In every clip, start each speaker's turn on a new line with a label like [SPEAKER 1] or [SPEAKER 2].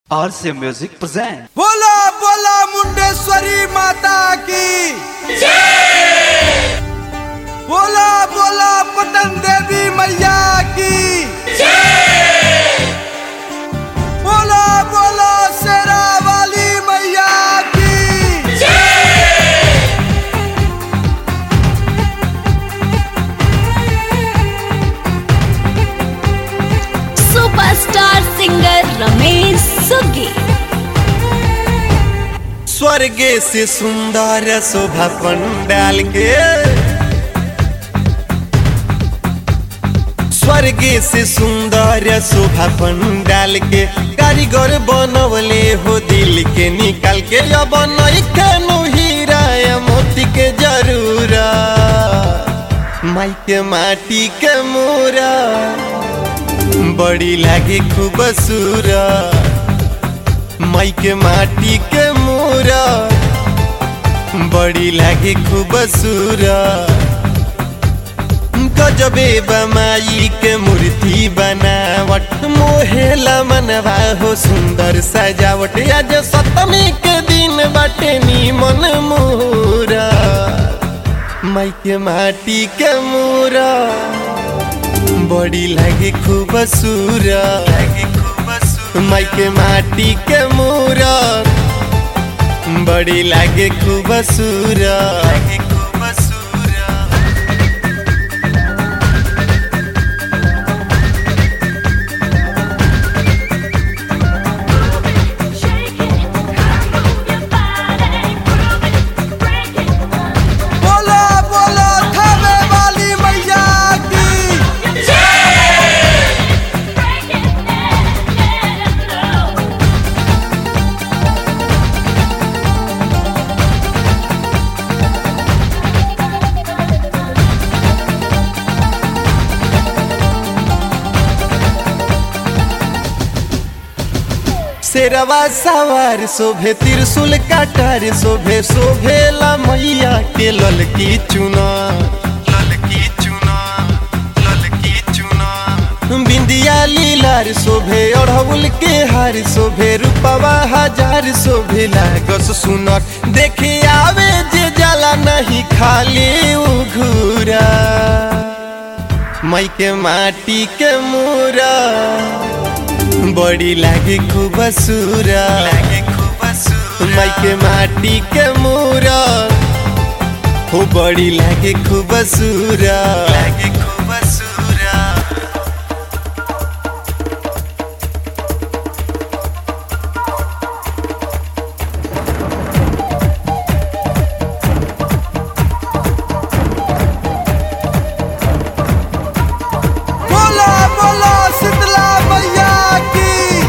[SPEAKER 1] RC Music present.
[SPEAKER 2] बोला बोला मुंडेश्वरी माता की बोला बोला पटन देवी मैया की बोला बोला शेरा वाली मैया की
[SPEAKER 3] सुपरस्टार सिंगर रमेश सुगी
[SPEAKER 4] स्वर्गे से सुंदर शोभा पंडाल के स्वर्गे से सुंदर शोभा पंडाल के कारीगर बनवले हो दिल के निकाल के अब नइखे नु हीरा या मोती के जरूरा माई के माटी के मोरा बड़ी लागे खूबसूरा माई के माटी के मोरा बड़ी लागे खूबसूरा गजबे बमाई के मूर्ति बनावट मोहेला मनवा हो सुंदर सजावट आज सप्तमी के दिन बाटे नीमन मोरा माई के माटी के मोरा बड़ी लागे खूबसूरा माई के माटी के मोरा बड़ी लागे खूबसूरा
[SPEAKER 2] बोला बोला थावे वाली मैया की
[SPEAKER 4] शेरवा सवार शोभे त्रिशूल काटार शोभे शोभेला मैया के ललकी चुना ललकी चुना ललकी चुना बिंदिया लीलार शोभे अढ़उल के हार शोभे रूपवा हजार शोभे लागस सुनर देखे आवे जे जाला नहीं खाली उघुरा मई के माटी के मूरा बड़ी लागे खूबसूरा लागे खूबसूरा माई के माटी के मूरा हो बड़ी लागे खूबसूरा लागे खूबसूरा
[SPEAKER 2] बोला बोला शीतला मैया की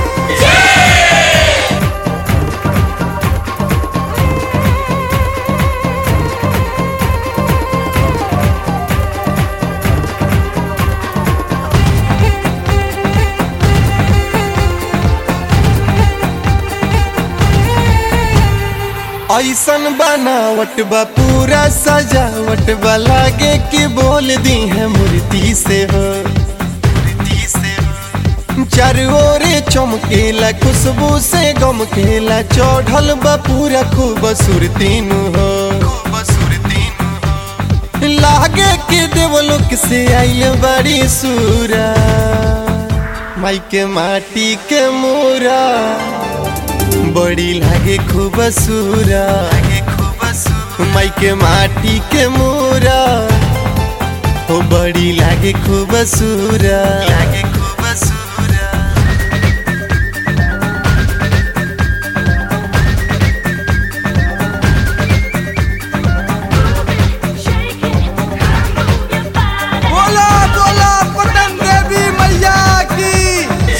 [SPEAKER 4] ऐसन बनावट बा पूरा सजावट बा लागे कि बोल दी है मूर्ति से हो चारों ओरे चमकेला खुशबू से गमकेला चढ़ल बा पूरा खूबसूरती नु हो लागे कि देवलोक से आइल बड़ी सूरा माई के माटी के मोरा बड़ी लागे खूबसूरा माई के माटी के मोरा हो बड़ी लागे खूबसूरा लागे खूबसूरा
[SPEAKER 2] बोला बोला पटन देवी मैया की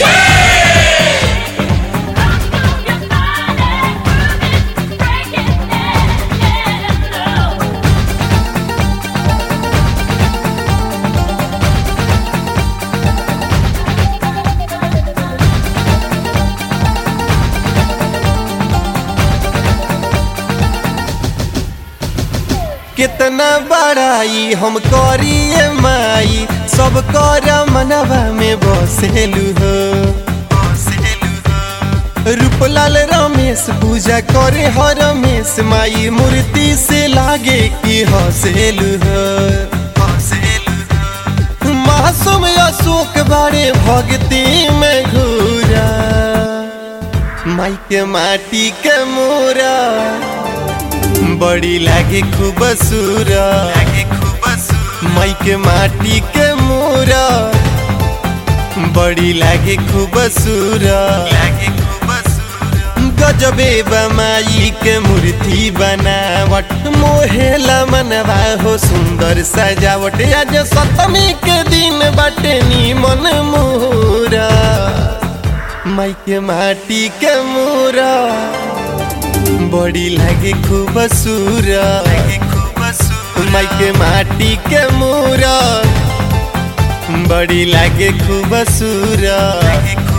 [SPEAKER 4] कितना बड़ाई हम करिए माई सब कर मनवा में बसेलू हो रूपलाल रमेश पूजा करे हर रमेश माई मूर्ति से लागे कि हसेलु मासूम अशोक बारे भक्ति में घूरा माई के माटी के मोरा बड़ी लागे खूब सूरा माई के माटी के मोरा बड़ी लागे खूब सूरा गजबे बमाई के मूर्ति बनावट मोहेला मनवा हो सुंदर सजावट आज सप्तमी के दिन बाटे नीमन मोरा माई के माटी के मोरा बड़ी लागे खूब सूरा माई के माटी के मोरा बड़ी लागे खूब सूरा